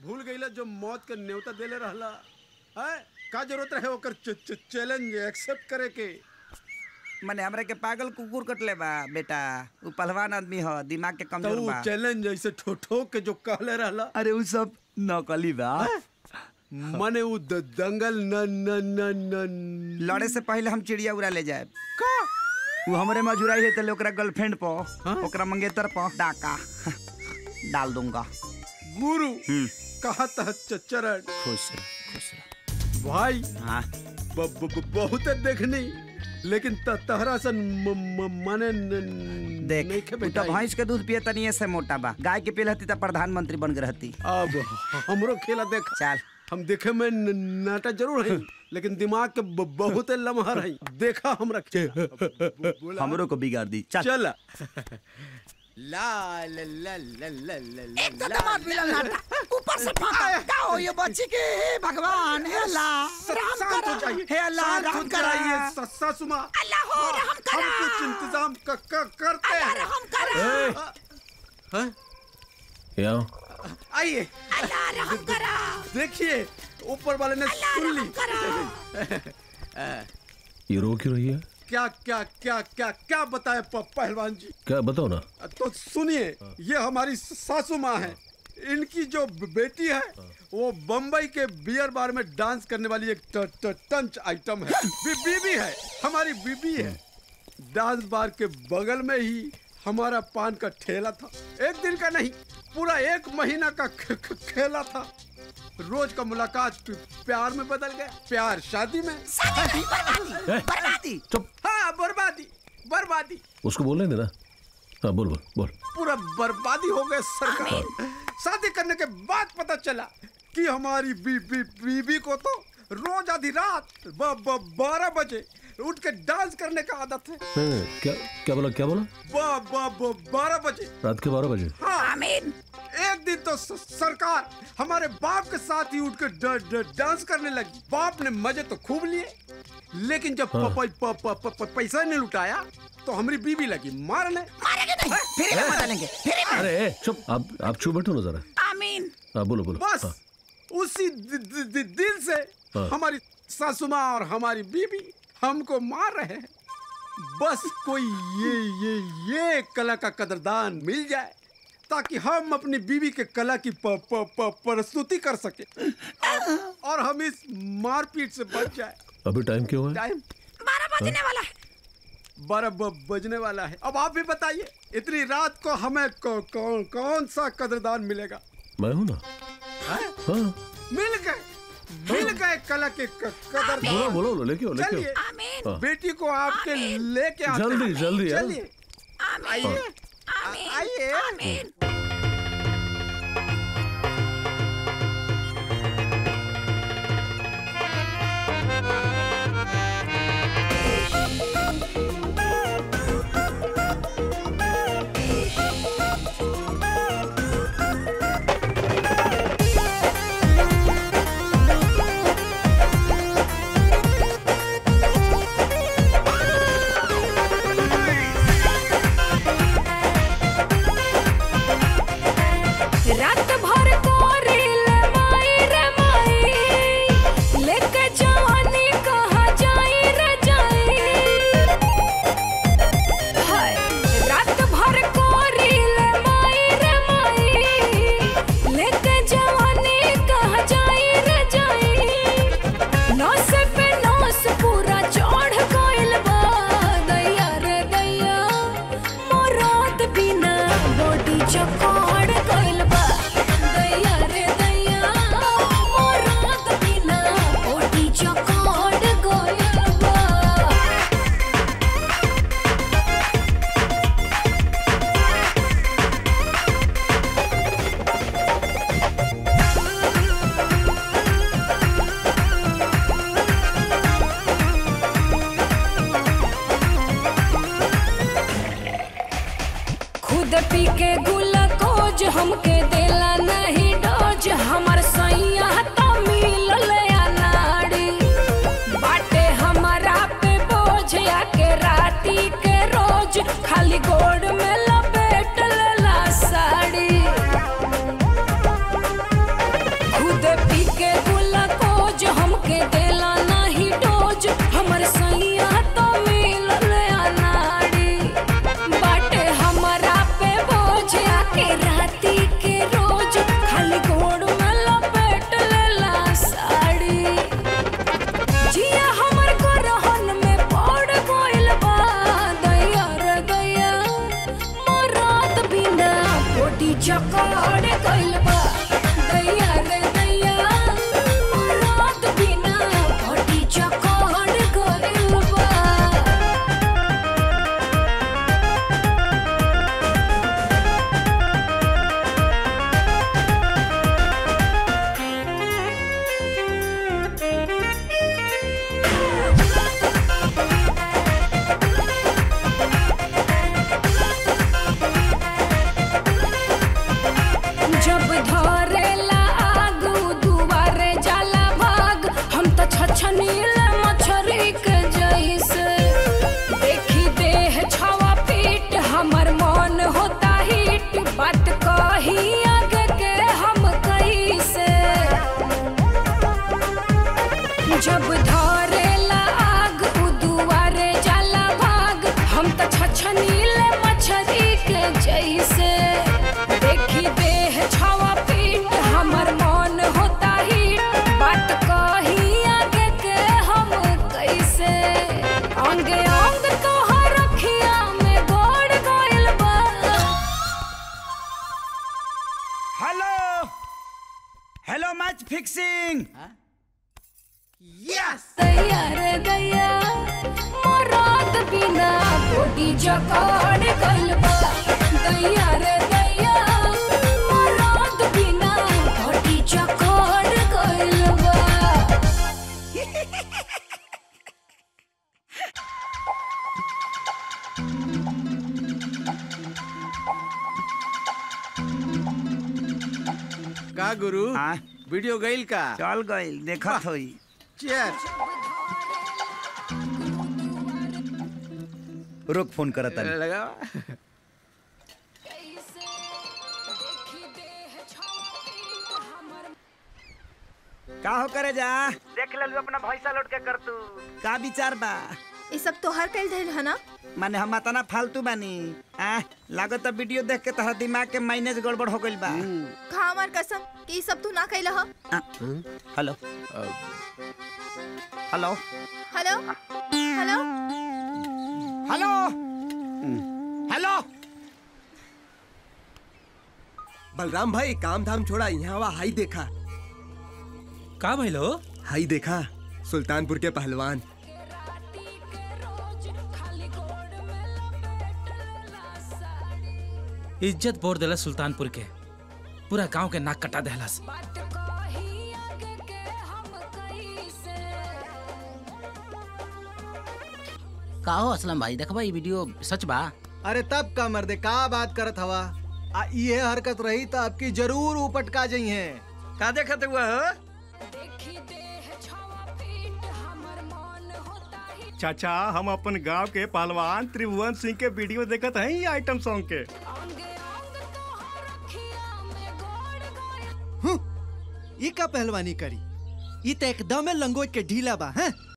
भूल गईला जो मौत के न्योता देले रहला है का जरूरत रहे ओकर च- च- चैलेंज एक्सेप्ट करे के मने हमरे के पागल कुकुर कटले बा बेटा उ पहलवान आदमी ह दिमाग के तो कमजोर उ बा चैलेंज ऐसे ठोठो के जो कहले रहला अरे उ सब नकली बा मने उ द- दंगल न न न न लड़े से पहले हम चिड़िया उड़ा ले जाए का उ हमरे मजुराई है तले ओकरा गर्लफ्रेंड प ओकरा मंगेतर प डाका डाल दूंगा गुरु हम्म कहा था चरण खुश रह खुश रह भाई हाँ ब- ब- ब- बहुत देखनी लेकिन त- तहरा सन म- म- मने न- देख नइखे उ तो बेटा भैंस के दूध पिए तनिए से मोटा बा गाय के पिए रहती तो प्रधानमंत्री बन गए रहती अब हमरो खेला देख चल हम देखे में न- नाटा जरूर है लेकिन दिमाग के ब- बहुत लमहर है देखा हमरा खेला हमरो को बिगाड़ दी चल चल ला ला ला ला ला ला ला ला दमाद मिलल नाटा ऊपर से फाटा का हो ये बच्ची के हे भगवान हे अल्लाह राम शांत हो करा जाइए हे अल्लाह शांत हो राम करा जाइए स- सासुमा अल्लाह हो रहम हम करा कुछ इंतजाम क- क- करते अल्लाह हैं रहम करा हाँ? यहाँ आइए अल्लाह रहम करा देखिए ऊपर वाले ने अल्लाह सुन ली रहम करा ये रो क्यों रही है क्या क्या क्या क्या क्या बताए प- पहलवान जी क्या बताओ ना तो सुनिए ये हमारी सासू माँ है इनकी जो ब- बेटी है वो बम्बई के बियर बार में डांस करने वाली एक ट, ट, टंच आइटम है बी, बीबी है हमारी बीबी है डांस बार के बगल में ही हमारा पान का ठेला था एक दिन का नहीं पूरा एक महीना का ख- ख- खेला था रोज का मुलाकात प- प्यार में बदल गया प्यार शादी में शादी बर्बादी ए, बर्बादी चुप हाँ बर्बादी बर्बादी उसको बोलने देना हाँ बोल बोल बोल पूरा बर्बादी हो गए सरकार शादी करने के बाद पता चला कि हमारी बी, बी, बीबी को तो रोज आधी रात ब, ब, बारह बजे उठ के डांस करने का आदत है नहीं, नहीं, क्या क्या बोला क्या बोला ब, ब, ब, बारह बजे रात के बारह बजे हाँ आमीन एक दिन तो स- सरकार हमारे बाप के साथ ही उठ के ड- ड- डांस करने लगी बाप ने मजे तो खूब लिए लेकिन जब प- प- प- प- प- प- पैसा नहीं लुटाया तो हमारी बीबी लगी मारने मारेंगे नहीं फिर में बदलेंगे फिर में अरे ए, चुप आप आप चुप बैठो ना जरा आमीन हाँ बोलो बोलो बस हाँ, उसी दि, दि, दि, दिन से हाँ। हमारी सासू माँ और हमारी बीबी हमको मार रहे हैं बस कोई ये ये ये कला का कदरदान मिल जाए ताकि हम अपनी बीवी के कला की प, प, प, प्रस्तुति कर सके और, और हम इस मारपीट से बच जाए अभी टाइम क्यों है टाइम बारह बजने वाला है बारह ब- बजने वाला है अब आप भी बताइए इतनी रात को हमें कौ, कौन कौन सा कदरदान मिलेगा मैं हूँ ना हैं? हाँ मिल गए मिल गए कला के क- कदर बोलो बोलो बोलो, लेके आओ लेके चलिए आओ आमीन हाँ। बेटी को आपके आमीन। लेके आते जल्दी, हैं। जल्दी, हाँ। चलिए आमीन आइए आमीन आइए आमीन रात भर कोरिल माई रे माई लेके जवानी कहा जाई रे जाई हाय रात भर कोरिल माई रे माई लेके जवानी कहा जाई रे जाई नौस पे नौस पूरा चढ़ गइल बा दैया रे दैया मोरात बिना बॉडी चौकड़ गइल बा दैया रे दैया मोरात बिना बॉडी चौकड़ गइल बा खुद पी के गुलकोज हमके देला नहीं डोज हमर सैया तो मिलल अनाड़ी बाटे हमारा पे बोझ आके राती के रोज खाली गोड़ में लपेट लेला साड़ी दूध पी के गुलकोज हमके देला नहीं डोज हमर सैया तो मिलल अनाड़ी बाटे हमरा पे बोझ आके राती के रोज खाली गोड़ में लपेट लेला साड़ी जिया हमर गोरहन में पड़ गइल बा दैया रे दैया मरात बिना पोटी चकड़ गइल बा दैया रे दैया मरात बिना पोटी चकड़ गइल बा जब धरेला आगू दुआरे जाला भाग हम त छछनील मछरी के जैसे देखी देह छवा पीट हमर मन होता हिट बात कही आगे के हम कैसे जब धरेला आग उ दुआरे जाला भाग हम त छछनील मछरी के जैसे देखी देह छवा पीट हमर मन होता ही बात कही आगे के हम कैसे अंग अंग तोहर रखिया में गोड़ गइल बा हेलो हेलो मैच फिक्सिंग दैया रे दैया मरात बिना बॉडी जकड़ गइल बा दैया रे दैया मरात बिना बॉडी जकड़ गइल बा का गुरु हाँ वीडियो गईल का चल गइल देखत होई चेयर रुक फोन करत तानी लगा कैसे देखी देह छवा पीट हमर का हो करे जा देख लेलू अपना भैसा लौट के कर तू का विचार बा ये सब तोहर कल धैल है ना माने हम तना फालतू बानी आ लागत वीडियो देख के तहर दिमाग के माइनेज गड़बड़ हो गइल बा खा हमार कसम कि ये सब तू ना कैला ह आ, hello hello hello hello hello hello Balram भाई काम धाम छोड़ा यहाँ वा हाई देखा का भइलो हाई देखा सुल्तानपुर के पहलवान राती के रोज खाली गोड़ में लपेट लेला साड़ी इज्जत बोर देला सुल्तानपुर के पूरा गांव के नाक कटा देहलस बात कही आगे के हम कैसे का हो असलम भाई देखबा ई वीडियो सच बा अरे तब का मर्दे का बात करत हवा आ ये हरकत रही तो आपकी जरूर उपटका जई है का देखत हुआ हो देखी देह छवा पीट हमर मन होता ही चाचा हम अपन गांव के पहलवान त्रिभुवन सिंह के वीडियो देखत हैं ये आइटम सॉन्ग के अंग अंग तोहर रखिया में गोड़ गइल ये का पहलवानी करी ये तो एकदम लंगोट के ढीला बा हैं